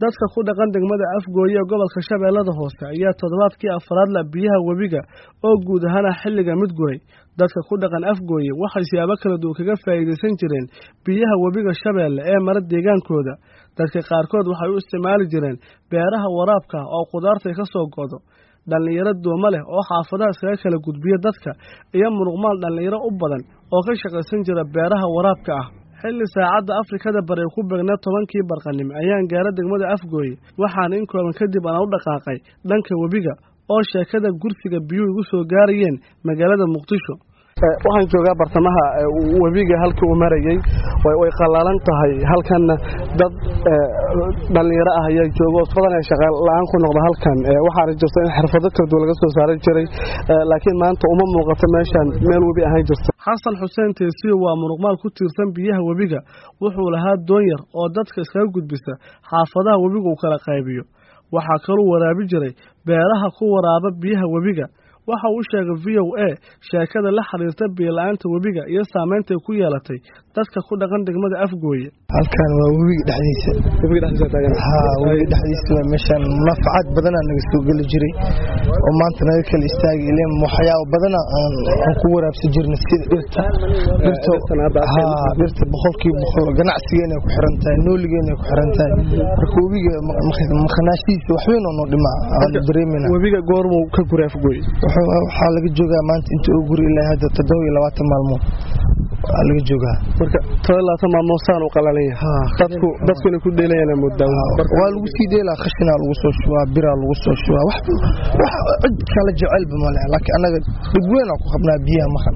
dadka ku dhaqan degmada afgooye ee gobolka shabeellada hoose ayaa toddobaadkii afraad la biyaha webiga oo guud ahaana xilliga mid guray dadka ku dhaqan afgooye waxay siyaabo kala duwan kaga faa'iidaysan jireen biyaha webiga shabeelle ee mara deegaankooda dadka qaarkood waxay u isticmaali jireen beeraha waraabka oo qudaartay ka soo go'do dhallinyaro dooma leh oo xaafadaha iskaga kala gudbiya dadka iyo munuqmaal dhallinyaro u badan oo ka shaqaysan jira beeraha waraabka ah xilli saacadda afrikada bari ku beegnaa tobankii barqanimo ayaan gaara degmada afgooye waxaana in kooban kadib aan u dhaqaaqay dhanka webiga oo sheekada gursiga biyuhu igu soo gaarayeen magaalada muqdisho waxaan joogaa bartamaha webiga halkii uu marayey way qallaalan tahay halkanna dad dhallinyaro ah ayaa jooga oo badan ee shaqa la-aan ku noqda halkan waxaana jirta in xirfado kala duwan laga soo saaran jiray laakiin maanta uma muuqato meeshaan meel webi ahaan jirta xasan xuseen teesiyo waa munuqmaal ku tiirsan biyaha webiga wuxuu lahaa doon yar oo dadka iskaga gudbisa xaafadaha webiga uu kala qaybiyo waxaa kaluu waraabi jiray beeraha ku waraaba biyaha webiga waxa uu sheegay v o a sheekada la xiriirta biyola-aanta webiga iyo saameyntay ku yeelatay dadka ku dhaqan degmada afgooye halkan waa webiga dhexdiisa webiga dhexdiisa waa meeshaan munaafacaad badanaa naga soo geli jiray oo maanta naga kala istaagi ileen waxyaabo badana aan ku waraabsan jirna sida dhirta dhirta boqolkiiba boqol ganacsigeena ku xiran tahay nooligeena ku xiran tahay marka webiga makhanaashihiisa waxweyn oo noo dhimaa aan dareemina webiga goormuu ka guray afgooye waxaa laga joogaa maanta inta uu guri ilaa hadda toddoba iyo labaatan maalmood waa laga joogaa marka todoba iyo labaatan maalmood saan u qalalan yahay dadku dadku inay ku dheelayaan moodaa waa lagu sii dheelaa khashinaa lagu soo shubaa biraa lagu soo shubaa wax cid kala jecelba male laakiin annaga dhib weynaa ku qabnaa biyaha makan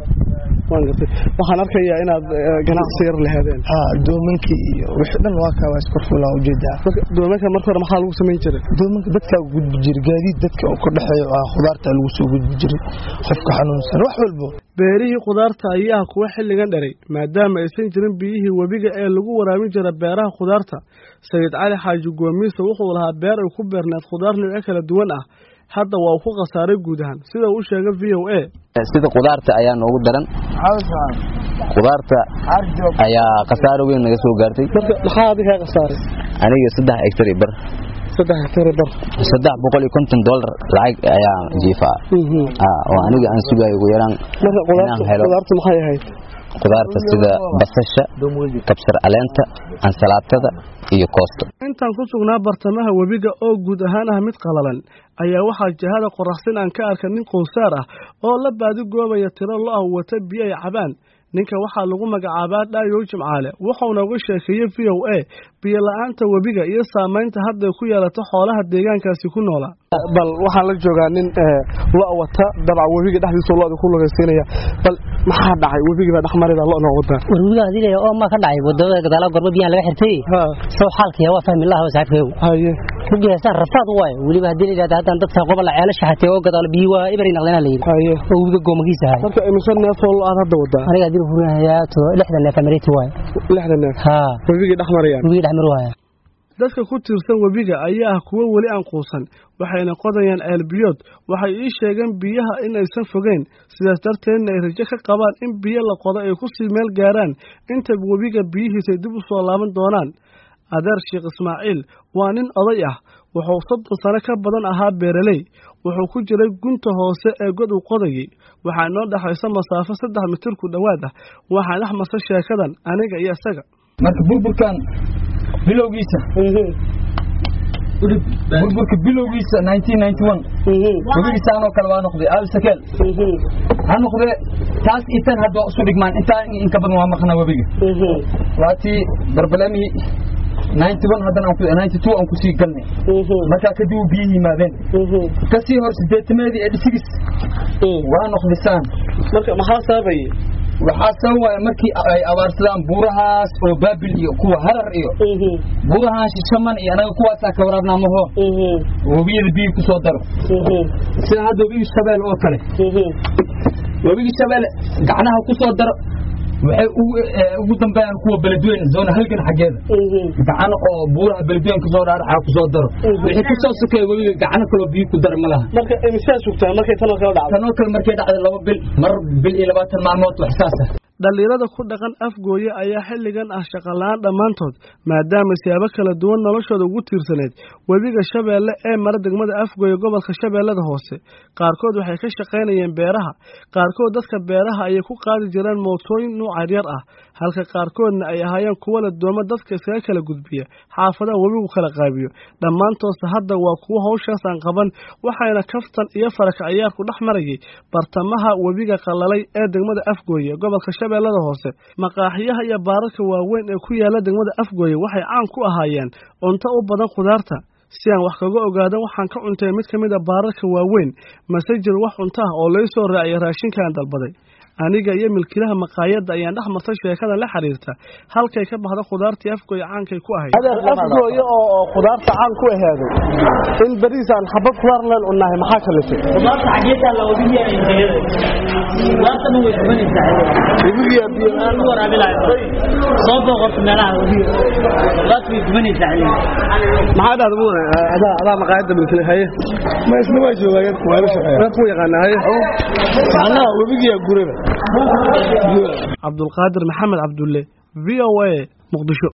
waxaan arkayaa inaad ganacsi yar lahaadeen doomankii iyo wixii dhan waa kaa waa iskorfulaan ujeedaa doomanka marka hore maxaa lagu samayn jiray doomanka dadkaa gudbi jiray gaadiid dadka oo ka dhexeeyo ah khudaarta lagu soo gudbi jiray qofka xanuunsan wax walbo beerihii khudaarta ayaa kuwa xilligan dheray maadaama aysan jirin biyihii webiga ee lagu waraabin jira beeraha khudaarta sayid cali xaaji goomiise wuxuu lahaa beer ay ku beerneed khudaar noocyo kala duwan ah hadda waa uu ku khasaaray guud ahaan sida uu sheegay v o a sida khudaarta ayaa noogu daran khudaarta ayaa khasaaro weyn naga soo gaartay maxaa adiga kaa khasaaray aniga saddex hectar bar saddex hectar bar saddex boqol iyo konton dollar lacag ayaa jiifaa oo aniga aan sugayo ugu yaraan inaan helo khudaarta maxay ahayd khudaarta sida basasha kabsar caleenta ansalaatada iyo koosto intaan ku sugnaa bartamaha webiga oo guud ahaan ah mid qalalan ayaa waxaa jihada qoraxsin aan ka arka nin qowsaar ah oo la baadi goobaya tiro lo ah wata biyo ay cabaan ninka waxaa lagu magacaabaa dhaayow jimcaale wuxuuna uga sheekeeyey v o a biyo la-aanta webiga iyo saamaynta hadday ku yeelato xoolaha deegaankaasi ku noolaa bal waxaan la joogaa nin lo wata dabca webiga dhexdiisa loda ku lugaysiinaya bal maxaa dhacay webigii baa dhexmarida lona wadaan war webiga hadii oo ma ka dhacay wadada gadaala gorba biyaha laga xirtay soo xaalkiya waa fahmi lahaa saaxiibkeegu haye rugiyaasaan rafaad waay weliba haddii la yidhahda haddaan dadka qobola ceelasha xatee oo gadaalo biyi waa ibari naqdana la yidhi haye oo webiga goomagiisa ahay marka imise neef oo aad hadda wadaa aniga haddii hurinayaa lixdan neef amariti waay lixdan neef haa webigii dhex marayaan webigii dhex mari waaya dadka ku tiirsan webiga ayaa ah kuwo weli aan quusan waxayna qodayaan ceelbiyood waxay ii sheegeen biyaha in aysan fogeyn sidaas darteedna ay rajo ka qabaan in biyo la qodo ay ku sii meel gaaraan inta webiga biyihiisay dib u soo laaban doonaan adeer sheekh ismaaciil waa nin oday ah wuxuu soddon sano ka badan ahaa beeraley wuxuu ku jiray gunta hoose ee god uu qodayey waxaa inoo dhexaysa masaafo saddex mitir ku dhowaad ah waxaa dhex masa sheekadan aniga iyo isaga marka burburkan bilowgiisa burburka bilowgiisa webigiisaanoo kale waa noqday aabisakel ha noqdee taas itan hadda waa isu dhigmaan intaa inka badan waa maqnaa webiga waatii barbalamihii haddana aan kusii galnay markaa kadib uu biyo yimaadeen kasii hor sideetameedii ee dhisigis waa noqdisaan marka maxaa saabay waxaa sababaya markii ay abaarsadaan buurahaas oo baabil iyo kuwa harar iyo buurahaan shishaman iyo anaga kuwaasaa ka waraabnaa maho webiyada biyo ku soo daro sida hadda webigii shabeel oo kale webigii shabeele gacnaha ku soo daro waxay ugu dambeeyaan kuwa beledweyne zoona halgan xaggeeda gacan oo buuraha beledweyne kasoo dhaaraxa ku soo daro wixii ka soo sokeeya webiga gacano kaloo biyo ku dara ma laha marka imisaa sugtaan markay tanoo kale dhacdo tanoo kale markay dhacday laba bil mar bil iyo labaatan maalmood wax saas ah dhallinyarada ku dhaqan afgooye ayaa xilligan ah shaqola-aan dhammaantood maadaama siyaabo kala duwan noloshooda ugu tiirsaneyd webiga shabeelle ee mara degmada afgooye gobolka shabeellada hoose qaarkood waxay ka shaqaynayeen beeraha qaarkood dadka beeraha ayay ku qaadi jireen mootooyin nuuc yaryar ah halka qaarkoodna ay ahaayeen kuwo la dooma dadka iskaga kala gudbiya xaafadaha webigu kala qaabiyo dhammaantoodse hadda waa kuwo hawshaas aan qaban waxayna kaftan iyo faraka ciyaarku dhex marayay bartamaha webiga qalalay ee degmada afgooye gobolka shabeellada hoose maqaaxiyaha iyo baararka waaweyn ee ku yaala degmada afgooye waxay caan ku ahaayeen cunto u badan khudaarta si aan wax kaga ogaadan waxaan ka cuntay mid ka mid a baararka waaweyn mase jir wax cunto ah oo lay soo raaciyay raashinkaan dalbaday aniga iyo milkiilaha maqaayadda ayaan dhex martay sheekadan la xiriirta halkay ka baxda khudaartii afgooye caankay ku ahayd adeer afgooye oo khudaarta caan ku ahaaday in bariisaan xabad khudaar leen cunnahay maxaa kalifay khudaarta xageetaa la ogiya khudaarta dhan way kubanaysaa webigiya biyo lagu waraabilayo soo booqorta meelaha webiga khudaarta way kubanaysaa maxaa dhahda mudane adaa adaa maqaayadda milkile haye ma isna waa joogaa waa la shaqeeya reer ku yaqaana haye macnaha webigiya gurada cabdulqaadir maxamed cabdulle v o a muqdisho